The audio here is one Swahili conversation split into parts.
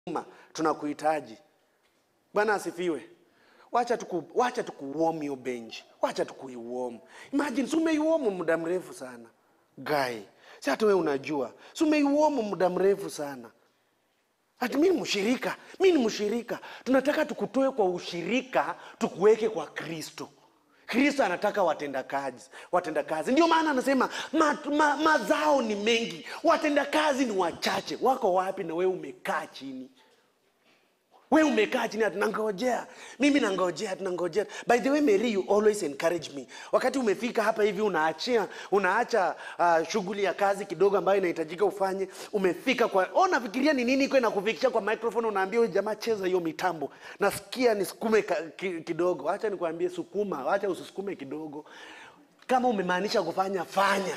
Ma, tunakuhitaji bwana asifiwe wacha tuku, wacha tukuuom hiyo benchi wacha tukuiuom imagine si umeiuom muda mrefu sana gai si hata we unajua si umeiuom muda mrefu sana ati mi ni mshirika mi ni mshirika tunataka tukutoe kwa ushirika tukuweke kwa kristo kristo anataka watendakazi watendakazi ndio maana anasema ma, ma, mazao ni mengi watendakazi ni wachache wako wapi na wewe umekaa chini we umekaa chini ati nangojea mimi nangojea tunangojea by the way mary you always encourage me wakati umefika hapa hivi unaachia unaacha uh, shughuli ya kazi kidogo ambayo inahitajika ufanye umefika kwa oh, nafikiria ni nini iko inakufikisha kwa microphone unaambia huyu jamaa cheza hiyo mitambo nasikia nisukume ka- ki, kidogo acha nikwambie sukuma acha usisukume kidogo kama umemaanisha kufanya fanya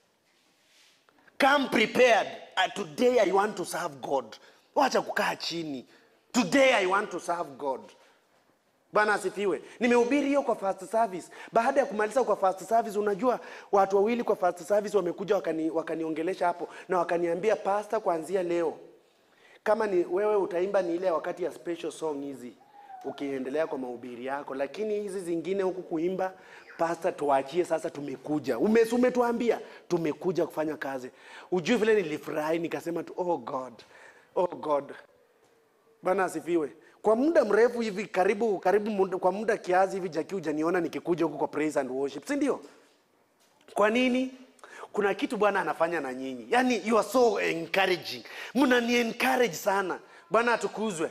come prepared uh, today i want to serve god wacha kukaa chini today i want to serve god bwana asifiwe nimehubiri hiyo kwa first service baada ya kumaliza kwa first service unajua watu wawili kwa first service wamekuja wakani, wakaniongelesha hapo na wakaniambia pasta kuanzia leo kama ni wewe utaimba ni ile wakati ya special song hizi ukiendelea kwa mahubiri yako lakini hizi zingine huku kuimba pasta tuachie sasa tumekuja Ume- umetuambia tumekuja kufanya kazi ujui vile nilifurahi nikasema tu oh god oh god bwana asifiwe kwa muda mrefu hivi karibu karibu muda, kwa muda kiasi hivi jaki hujaniona nikikuja huku kwa praise and worship si ndio kwa nini kuna kitu bwana anafanya na nyinyi yaani you are so encouraging mnani encourage sana bwana atukuzwe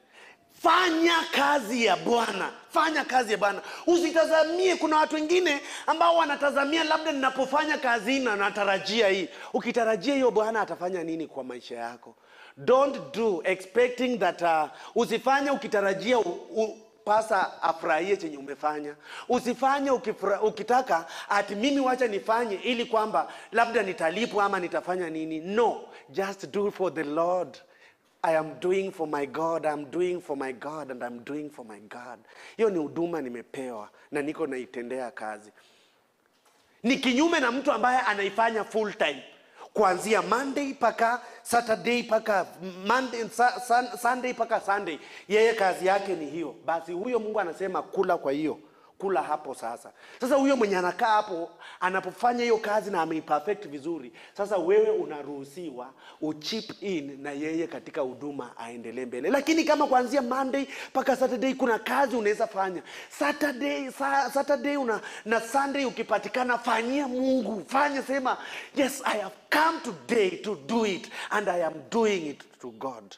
fanya kazi ya bwana fanya kazi ya bwana usitazamie kuna watu wengine ambao wanatazamia labda ninapofanya kazi hii na natarajia hii ukitarajia hiyo bwana atafanya nini kwa maisha yako don't do expecting that uh, usifanye ukitarajia u, u, pasa afurahie chenye umefanya usifanye ukifra, ukitaka ati mimi wacha nifanye ili kwamba labda nitalipwa ama nitafanya nini no just do for the lord I am doing for my God, I'm doing for my God and I'm doing for my God. Hiyo ni huduma nimepewa na niko naitendea kazi. Ni kinyume na mtu ambaye anaifanya full time kuanzia Monday mpaka Saturday mpaka Monday, sa, sun, Sunday mpaka Sunday, yeye kazi yake ni hiyo. Basi huyo Mungu anasema kula kwa hiyo kula hapo sasa. Sasa huyo mwenye anakaa hapo anapofanya hiyo kazi na ameiperfect vizuri, sasa wewe unaruhusiwa uchip in na yeye katika huduma aendelee mbele. Lakini kama kuanzia Monday mpaka Saturday kuna kazi unaweza fanya Saturday, sa, Saturday una, na Sunday ukipatikana, fanyia Mungu, fanya sema, yes I have come today to do it and I am doing it to God.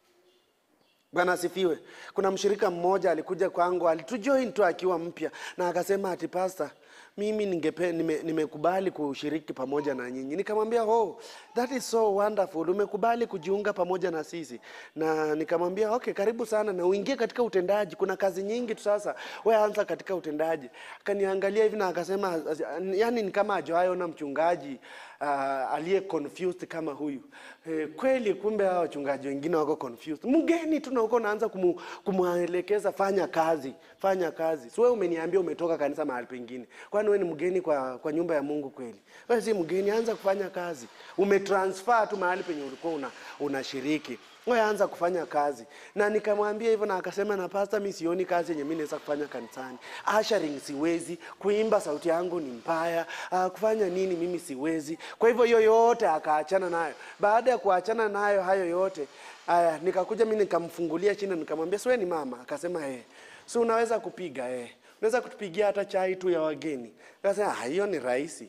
Bwana asifiwe. Kuna mshirika mmoja alikuja kwangu, alitujoin tu akiwa mpya na akasema ati pasta, mimi ningepe, nime, nimekubali kushiriki pamoja na nyinyi. Nikamwambia oh, that is so wonderful, umekubali kujiunga pamoja na sisi. Na nikamwambia okay, karibu sana na uingie katika utendaji. Kuna kazi nyingi tu sasa, wewe anza katika utendaji. Akaniangalia hivi na akasema, yani ni kama hajawahi mchungaji uh, aliye confused kama huyu eh, kweli kumbe hao wachungaji wengine wako confused mgeni tu na uko naanza kumu, kumwelekeza fanya kazi fanya kazi si wewe umeniambia umetoka kanisa mahali pengine kwani wewe ni mgeni kwa, kwa nyumba ya mungu kweli wewe si mgeni anza kufanya kazi umetransfer tu mahali penye ulikuwa una, unashiriki wewe anza kufanya kazi na nikamwambia hivyo na akasema na pasta mi sioni kazi yenye mi naweza kufanya kanisani ushering siwezi kuimba sauti yangu ni mbaya uh, kufanya nini mimi siwezi kwa hivyo hiyo yote akaachana nayo baada ya kuachana nayo hayo yote aya nikakuja mi nikamfungulia chini nikamwambia siwe ni mama akasema eh si unaweza kupiga eh unaweza kutupigia hata chai tu ya wageni akasema "Ah, hiyo ni rahisi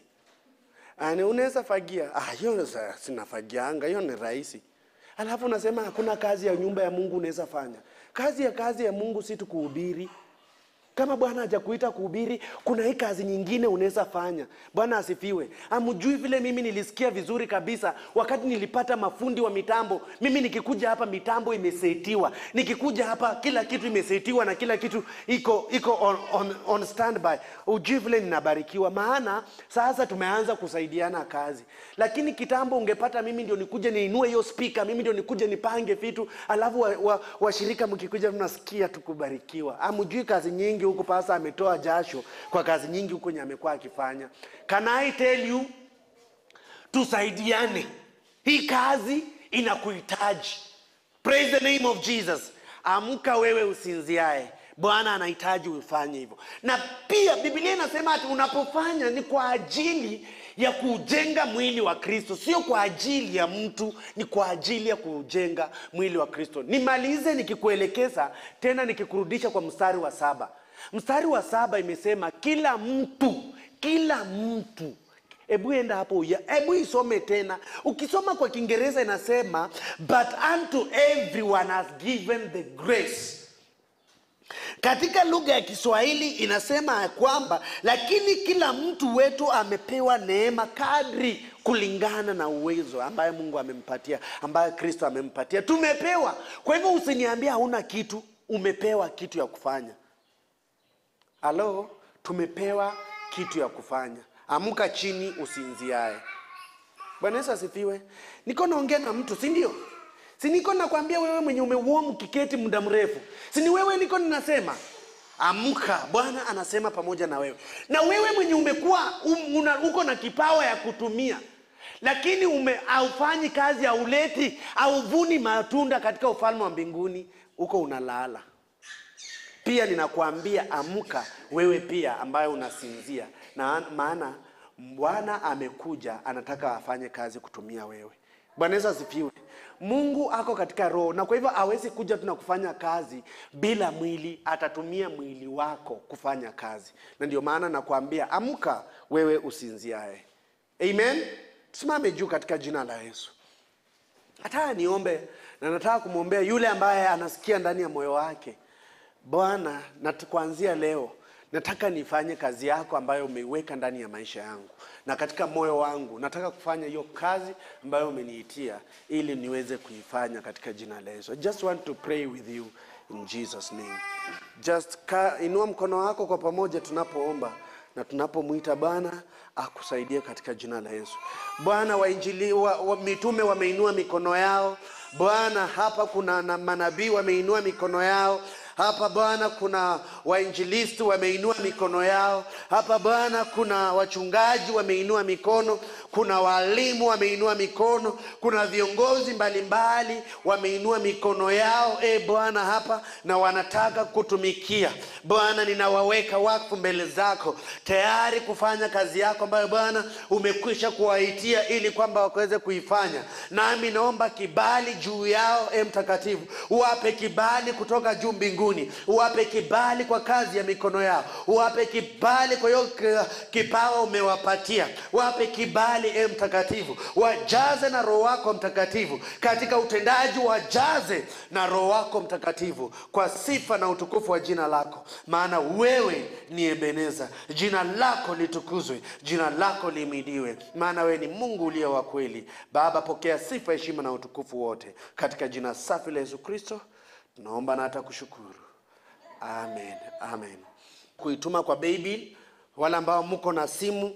Ani unaweza fagia ah hiyo sa- sinafagianga hiyo ni rahisi alafu unasema hakuna kazi ya nyumba ya mungu unaweza fanya kazi ya kazi ya mungu si tu kuhubiri kama bwana hajakuita kuhubiri kuna hii kazi nyingine unaweza fanya bwana asifiwe amjui vile mimi nilisikia vizuri kabisa wakati nilipata mafundi wa mitambo mimi nikikuja hapa mitambo imesetiwa nikikuja hapa kila kitu imesetiwa na kila kitu iko iko on, on, on standby ujui vile ninabarikiwa maana sasa tumeanza kusaidiana kazi lakini kitambo ungepata mimi ndio nikuje niinue hiyo spika mimi ndio nikuje nipange vitu alafu washirika wa, washirika mkikuja mnasikia tukubarikiwa amjui kazi nyingi huku pasa ametoa jasho kwa kazi nyingi huku nye amekuwa akifanya can i tell you tusaidiane hii kazi inakuhitaji praise the name of jesus amka wewe usinziae bwana anahitaji ufanye hivyo na pia biblia inasema ati unapofanya ni kwa ajili ya kujenga mwili wa kristo sio kwa ajili ya mtu ni kwa ajili ya kujenga mwili wa kristo nimalize nikikuelekeza tena nikikurudisha kwa mstari wa saba mstari wa saba imesema kila mtu kila mtu hebu enda hapo uya- hebu isome tena ukisoma kwa kiingereza inasema but unto everyone has given the grace katika lugha ya kiswahili inasema ya kwamba lakini kila mtu wetu amepewa neema kadri kulingana na uwezo ambaye mungu amempatia ambaye kristo amempatia tumepewa kwa hivyo usiniambia hauna kitu umepewa kitu ya kufanya halo tumepewa kitu ya kufanya amka chini usinziae bwana yesu asifiwe niko naongea na mtu si ndio si niko nakwambia wewe mwenye umeuomu kiketi muda mrefu si ni wewe niko ninasema amka bwana anasema pamoja na wewe na wewe mwenye umekuwa um, una, uko na kipawa ya kutumia lakini ume haufanyi kazi hauleti hauvuni matunda katika ufalme wa mbinguni uko unalala pia ninakuambia amka wewe pia ambaye unasinzia na maana bwana amekuja anataka afanye kazi kutumia wewe bwana yesu asifiwe mungu ako katika roho na kwa hivyo awezi kuja tu na kufanya kazi bila mwili atatumia mwili wako kufanya kazi na ndio maana nakuambia amka wewe usinziae amen tusimame juu katika jina la yesu nataka niombe na nataka kumwombea yule ambaye anasikia ndani ya moyo wake bwana nat- kuanzia leo nataka nifanye kazi yako ambayo umeiweka ndani ya maisha yangu na katika moyo wangu nataka kufanya hiyo kazi ambayo umeniitia ili niweze kuifanya katika jina la yesu I just want to pray with you in jesus name just ka, inua mkono wako kwa pamoja tunapoomba na tunapomwita bwana akusaidie katika jina la yesu bwana wainjili wa, wa, mitume wameinua mikono yao bwana hapa kuna na manabii wameinua mikono yao hapa bwana kuna wainjilisti wameinua mikono yao hapa bwana kuna wachungaji wameinua mikono kuna walimu wameinua mikono kuna viongozi mbalimbali wameinua mikono yao e bwana hapa na wanataka kutumikia bwana ninawaweka wakfu mbele zako tayari kufanya kazi yako ambayo bwana umekwisha kuwaitia ili kwamba wakaweze kuifanya nami naomba kibali juu yao e mtakatifu uwape kibali kutoka juu mbinguni uwape kibali kwa kazi ya mikono yao uwape kibali kwa hiyo ki- kipawa umewapatia wape kibali e mtakatifu wajaze na roho wako mtakatifu katika utendaji wajaze na roho wako mtakatifu kwa sifa na utukufu wa jina lako maana wewe ni ebeneza jina lako litukuzwe jina lako limidiwe maana wewe ni mungu uliye wa kweli baba pokea sifa heshima na utukufu wote katika jina safi la yesu kristo tunaomba na hata kushukuru amen amen kuituma kwa baby wale ambao mko na simu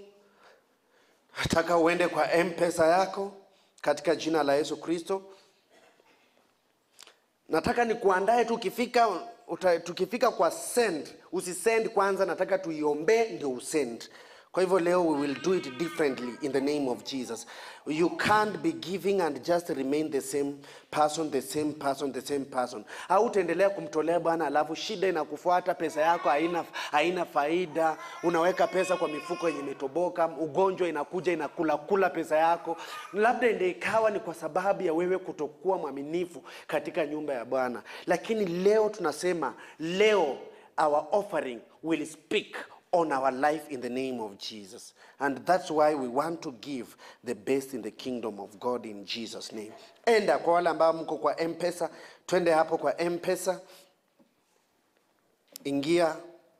nataka uende kwa mpesa yako katika jina la yesu kristo nataka nikuandae tu ukifika uta, tukifika kwa send usisend kwanza nataka tuiombee ndio usend kwa hivyo leo we will do it differently in the name of jesus you can't be giving and just remain the same person the same person the same person au utaendelea kumtolea bwana alafu shida inakufuata pesa yako haina haina faida unaweka pesa kwa mifuko yenye imetoboka ugonjwa inakuja inakula kula pesa yako labda ende ikawa ni kwa sababu ya wewe kutokuwa mwaminifu katika nyumba ya bwana lakini leo tunasema leo our offering will speak on our life in the name of Jesus. And that's why we want to give the best in the kingdom of God in Jesus name. Enda kwa wale ambao mko kwa M-Pesa, twende hapo kwa M-Pesa. Ingia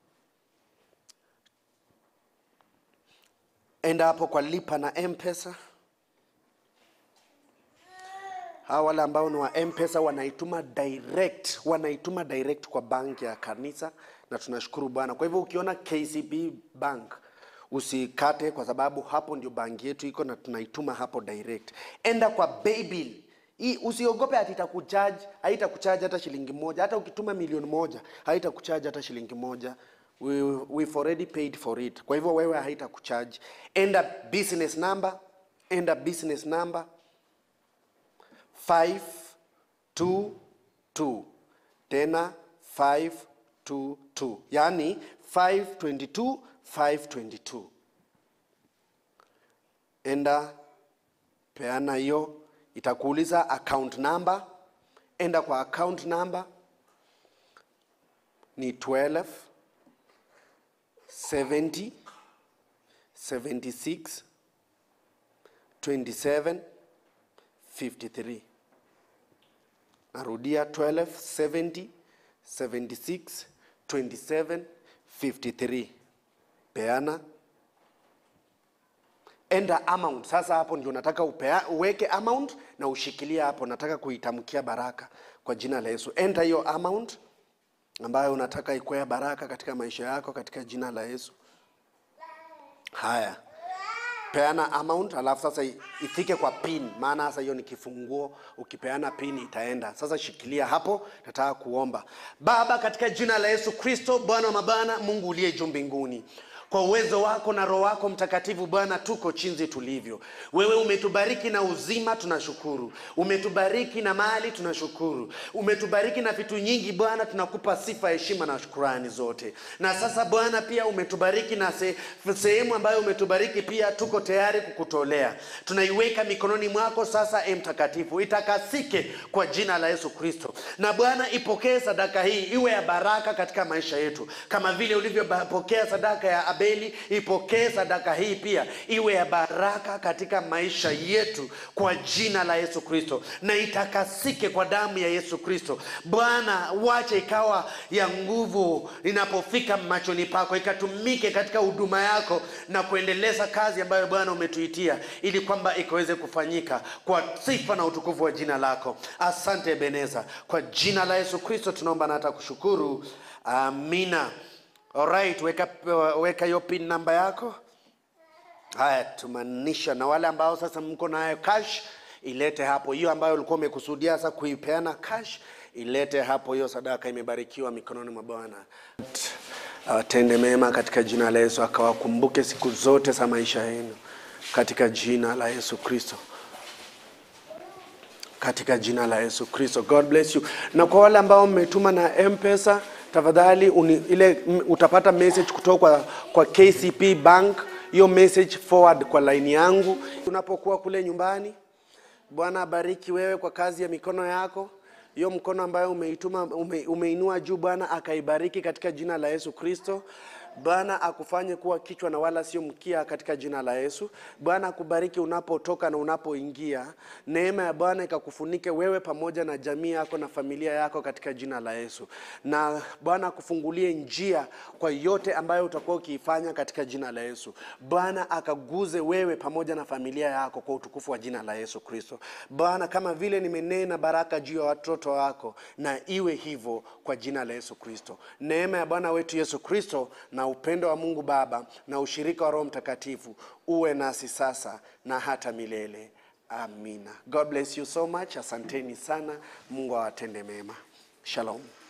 enda hapo kwa lipa na M-Pesa. hawa wale ambao ni wa mpesa wanaituma direct wanaituma direct kwa banki ya kanisa na tunashukuru bwana kwa hivyo ukiona kcb bank usikate kwa sababu hapo ndio banki yetu iko na tunaituma hapo direct enda kwa baybill hii usiogope ati itakuchaji haitakuchaji hata shilingi moja hata ukituma milioni moja haitakuchaji hata shilingi moja we, we've already paid for it kwa hivyo wewe haitakuchaji enda business number enda business number five 2 2 tena 5 2 2 yaani 522 522 enda peana hiyo itakuuliza account number enda kwa account number ni 12 70 76 27 53 narudia 12 70 76 27 53 peana enda amount sasa hapo ndio nataka upea, uweke amount na ushikilia hapo nataka kuitamkia baraka kwa jina la yesu enda hiyo amount ambayo unataka ikwea baraka katika maisha yako katika jina la yesu haya peana amount alafu sasa i- ifike kwa pin maana sasa hiyo ni kifunguo ukipeana pin itaenda sasa shikilia hapo nataka kuomba baba katika jina la yesu kristo bwana wa mabana mungu uliye juu mbinguni kwa uwezo wako na roho wako mtakatifu bwana tuko chinzi tulivyo wewe umetubariki na uzima tunashukuru umetubariki na mali tunashukuru umetubariki na vitu nyingi bwana tunakupa sifa heshima na shukurani zote na sasa bwana pia umetubariki na se, sehemu ambayo umetubariki pia tuko tayari kukutolea tunaiweka mikononi mwako sasa e mtakatifu itakasike kwa jina la yesu kristo na bwana ipokee sadaka hii iwe ya baraka katika maisha yetu kama vile ulivyopokea sadaka ya abeli ipokee sadaka hii pia iwe ya baraka katika maisha yetu kwa jina la yesu kristo na itakasike kwa damu ya yesu kristo bwana wache ikawa ya nguvu inapofika machoni pako ikatumike katika huduma yako na kuendeleza kazi ambayo bwana umetuitia ili kwamba ikaweze kufanyika kwa sifa na utukufu wa jina lako asante beneza kwa jina la yesu kristo tunaomba na hata kushukuru amina alright weka weka hiyo pin namba yako haya tumanisha na wale ambao sasa mko nayo cash ilete hapo hiyo ambayo ulikuwa umekusudia sasa kuipeana cash ilete hapo hiyo sadaka imebarikiwa mikononi mwa bwana awatende mema katika jina la yesu akawakumbuke siku zote za maisha yenu katika jina la yesu kristo katika jina la yesu kristo god bless you na kwa wale ambao mmetuma na mpesa tafadhali uni, ile m- utapata message kutoka kwa, kwa kcp bank hiyo message forward kwa laini yangu unapokuwa kule nyumbani bwana abariki wewe kwa kazi ya mikono yako hiyo mkono ambayo umeituma ume, umeinua juu bwana akaibariki katika jina la yesu kristo bwana akufanye kuwa kichwa na wala sio mkia katika jina la yesu bwana akubariki unapotoka na unapoingia neema ya bwana ikakufunike wewe pamoja na jamii yako na familia yako katika jina la yesu na bwana akufungulie njia kwa yote ambayo utakuwa ukiifanya katika jina la yesu bwana akaguze wewe pamoja na familia yako kwa utukufu wa jina la yesu kristo bwana kama vile nimenena baraka juu ya watoto wako na iwe hivyo kwa jina la yesu kristo neema ya bwana wetu yesu kristo na upendo wa mungu baba na ushirika wa roho mtakatifu uwe nasi sasa na hata milele amina god bless you so much asanteni sana mungu awatende mema shalom